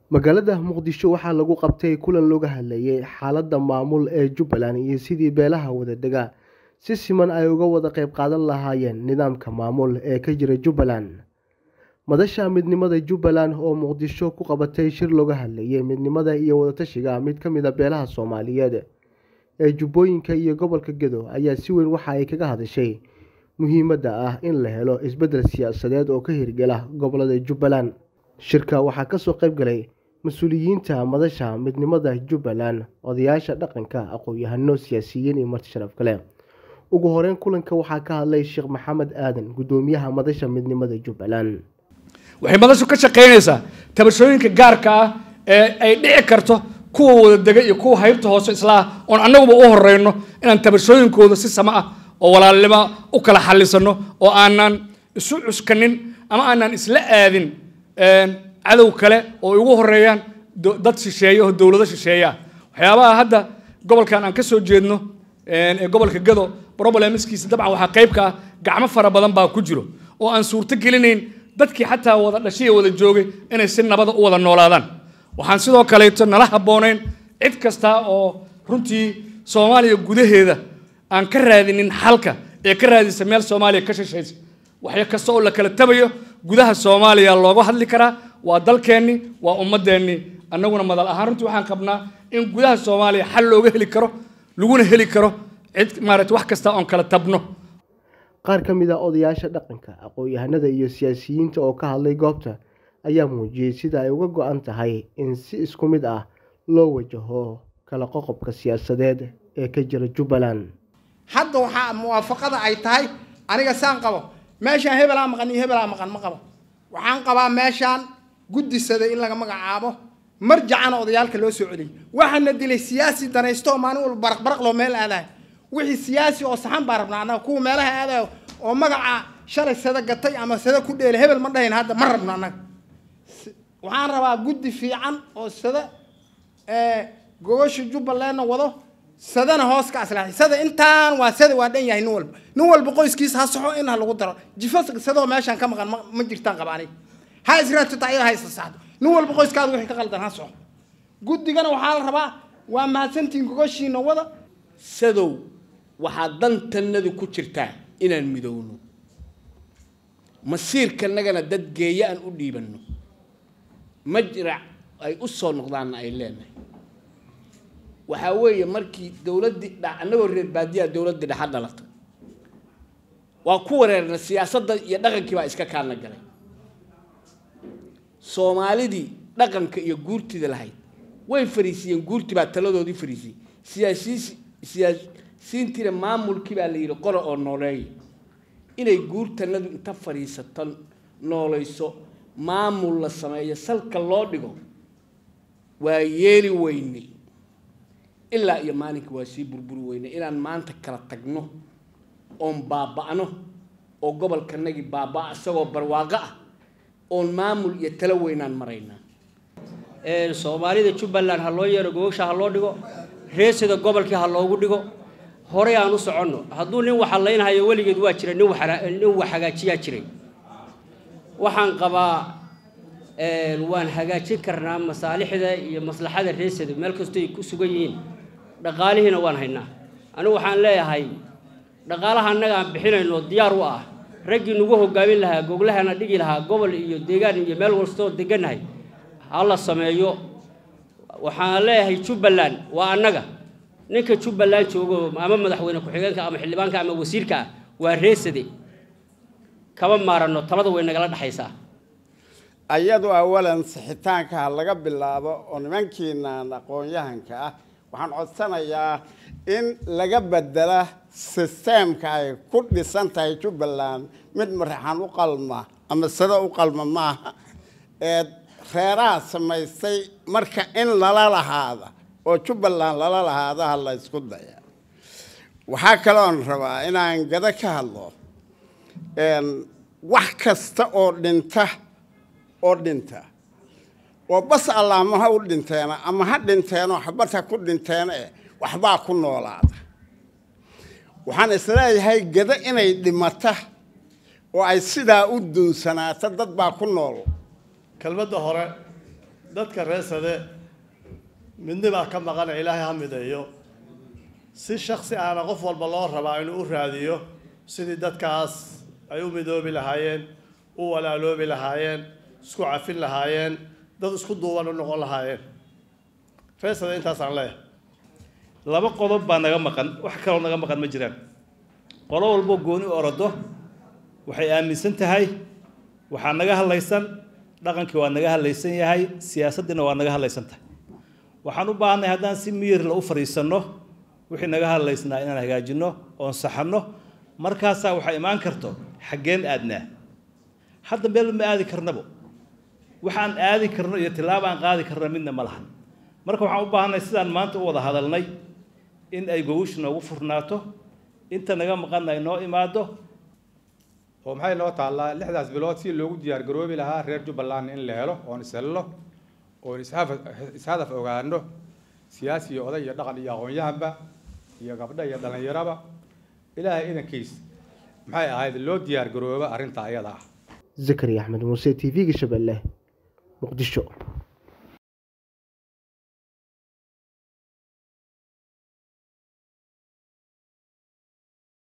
magaalada muqdisho waxaa lagu qabtay kulan looga hadlayay xaaladda maamul ee jubbaland iyo sidii beelaha wadadega si siman ay uga wada qayb qaadan lahaayeen nidaamka maamul ee ka jira jubbaland madasha midnimada jubbaland oo muqdisho ku qabatay shir looga hadlayay midnimada iyo wadatashiga mid ka mid a beelaha soomaaliyeed ee jubbooyinka iyo gobolka gedo ayaa si weyn waxa ay kaga hadashay muhiimadda ah in la helo isbeddel siyaasadeed oo ka hirgala gobolada jubbaland shirka waxaa kasoo qayb galay mas-uuliyiinta madasha midnimada jubbaland odayaasha dhaqanka aqoon-yahano siyaasiyiin iyo marti sharaf kale ugu horeyn kulanka waxaa ka hadlay sheekh maxamed aadan guddoomiyaha madasha midnimada jubbaland waxay madashu ka shaqaynaysaa tabashooyinka gaarka ah ee ay dhici karto kuwa wadadega iyo kuwa haybta hoose islaa oon annaguba u horeyno inaan tabashooyinkooda si sama ah oo walaalnimo u kala xallisano oo aanan isu cuskanin ama aanan isla aadin cadow kale oo ay ugu horeeyaan dad shisheeye oo dowlado shisheeya waxyaabaha hadda gobolkan aan ka soo jeedno ee gobolka gado problemskiisa dabcan waxaa qayb ka ah gacmo fara badan baa ku jiro oo aan suurto gelinayn dadkii xataa wada dhashiya wada joogay inay si nabada u wada noolaadaan waxaan sidoo kaleeto nala habboonayn cid kasta oo runtii soomaaliya gudaheeda aan ka raadinin xalka ee ka raadisa meel soomaaliya ka shishaysa waxyo kasta oo la kala tabayo gudaha soomaaliya looga hadli karaa waa dalkeenni waa ummadeenni annaguna madal ahaan runtii waxaan qabnaa in gudaha soomaaliya xal looga heli karo laguna heli karo cid maarata wax kasta oon kala tabno qaar ka mid a odayaasha dhaqanka aqoon-yahanada iyo siyaasiyiinta oo ka hadlay goobta ayaa muujiyey sida ay uga go-an tahay in si isku mid ah loo wajaho kala qoqobka siyaasadeed ee ka jira jubbaland hadda waxaa muwaafaqada ay tahay aniga saan qabo meeshaan hebelaa maqan iyo hebelaa maqan ma qabo waxaan qabaa meeshaan guddisada in laga magacaabo marjacana odayaalka loo soo celiyay waxaana dilay siyaasi danaysto oo maalin walba baraqbaraq loo meel aadayo wixii siyaasi oo saxan baa rabnaa annaga kuwa meelaha aadayo oo magaca shalay sada gatay ama sada ku dheelay hebel ma dhahayn hadda ma rabno annaga waxaan rabaa guddi fiican oo sada gogosha jubbalandna wado sadana hoos ka aslaaxay sada intaan waa sada waa dhan yahay nin walba nin walba qoyskiisa ha saxo in ha lagu daro jifo sadoo meeshaan ka maqan ma jirtaan qaba aniga ha israatita ayada ha isa saxdo nin walba qoyskaada wixii ka qaldan ha soco guddigana waxaa la rabaa waa mahadsantiin gogoshiina wada sadow waxaa dantannadu ku jirtaa inaan midowno masiirkanagana dad geeya aan u dhiibanno majrac ay u soo noqdaanna ay leenahay waxaa weeye markii dowladdii dha annagoo reer baadiyaa dowladdii dhexa dhalatay waa ku wareerna siyaasadda iyo dhaqankii baa iska kaalna galay soomaalidii dhaqanka iyo guurtida lahayd way fariisiyeen guurtii baa taladoodii fariisiyey siyaasiis siyaasiintiina maamulkii baa la yidhi qora oo nooleeya inay guurtanadu inta fadhiisato noolayso maamul la sameeyo salka loo dhigo waa yeeli weyne ilaa iyo maalinka waa sii burburi weyne inaan maanta kala tagno oon baaba'no oo gobolkanagii baaba' isagoo barwaaqo ah oon maamul iyo talo weynaan maraynaa soomaalida jubbaland ha loo yeero gogosha ha loo dhigo reesida gobolkii ha loogu dhigo horey aan u soconno hadduu nin waxalaynhayo weligeed waa jira nin wax hagaajiyaa jiray waxaan qabaa waan hagaajin karnaa masaalixda iyo maslaxada reesida meel kastoo ay ku sugan yihiin dhaqaalihiina waan haynaa anigu waxaan leeyahay dhaqaalaha annaga aan bixinayno diyaar u ah raggii nagu hogaamin lahaa goglahana dhigi lahaa gobol iyo deegaan iyo meel walstoo degannahay ha la sameeyo waxaan leeyahay jubbaland waa annaga ninka jubbaland joogo ama madaxweyne ku-xigeenka ama xildhibaanka ama wasiirka ah waa reesade kama maaranno talada way nagala dhexaysaa ayadu awalan sixitaanka ha laga bilaabo oo nimankiinaan aqoon-yahanka ah waxaan codsanayaa in laga bedela sisteemka ay ku dhisan tahay jubbaland mid maraxan u qalma ama sado u qalma maaha ee reeraha samaystay marka in lala lahaada oo jubbaland lala lahaada ha la ysku daya waxaa kaloon rabaa inaan gado ka hadlo wax kasta oo dhinta oo dhinta oo bas allaama ha u dhinteena ama ha dhinteenoo xabad ha ku dhinteena eh waxbaa ku noolaada waxaan isleeyahay gado inay dhimata oo ay sidaa u duunsanaato dad baa ku nool kelmadda hore dadka reesade midnibaa ka maqana ilaahay ha mideeyo si shaksi ahna qof walba loo rabaa inuu u raadiyo sidii dadkaas ay u midoobi lahaayeen u walaaloobi lahaayeen isku cafin lahaayeen dad isku duuban u noqon lahaayeen reesade intaasaan leeyahay laba qodob baa naga maqan wax kaloo naga maqan ma jiraan qolo walbo gooni orodo waxay aaminsan tahay waxaa naga hadlaysan dhaqankii waa naga hadlaysan yahay siyaasaddiina waa naga hadlaysan tahay waxaan u baahanay haddaan si miyirla u fadhiisanno wixii naga hadlaysnaa inaan hagaajinno oon saxanno markaasaa waxaa imaan karto xaggeen aadnaa hadda meel ma aadi karnabo waxaan aadi karno iyo tillaabo aan qaadi karno midna ma lahan marka waxaan u baahanay sidaan maanta u wada hadalnay in ay gogoshu noogu furnaato inta naga maqanna ay noo imaado oo maxay noo taallaa lixdaas bilood si loogu diyaar garoobi lahaa reer jubbaland in la helo oon ishelno oon ishaf- ishadaf ogaano siyaasi iyo oday iyo dhaqan iyo aqoon-yahanba iyo gabdho iyo dhallinyaraba ilaahay idankiis maxay ahayd loo diyaar garooba arrinta ayada ah zakariya axmed muuse t v-ga shabeelle muqdisho